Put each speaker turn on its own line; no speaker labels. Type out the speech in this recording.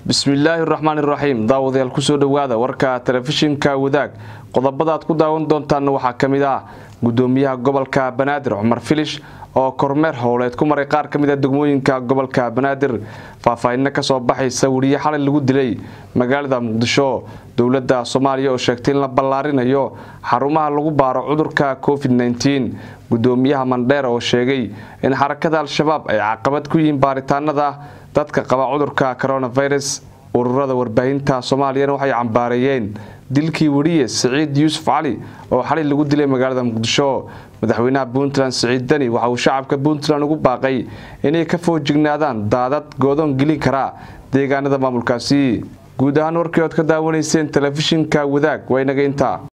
bismillaahi raxmaani raxiim daawadayaal kusoo dhowaada warka telefishinka wadaag qodobadaad ku daawan doontaanna waxaa ka mid ah gudoomiyaha gobolka banaadir cumar filish oo kormeer howleed ku maray qaar ka mid a degmooyinka gobolka banaadir faahfaahinna kasoo baxaysa weriye xalay lagu dilay magaalada muqdisho dowladda soomaaliya oo sheegtay in la ballaarinayo xarumaha lagu baaro cudurka covid -19 gudoomiyaha mandheer oo sheegay in xarakada al-shabaab ay caqabad ku yihiin baaritaanada dadka qaba cudurka coronavirus ururada warbaahinta soomaaliyana waxay cambaareeyeen dilkii weriye siciid yuusuf cali oo xalay lagu dilay magaalada muqdisho madaxweynaha puntland siciid deni waxa uu shacabka puntland ugu baaqay inay ka foojignaadaan daadad goodoon gelin karaa deegaanada maamulkaasi guud ahaan warkii ood ka daawanayseen telefishinka wadaag waa inaga intaa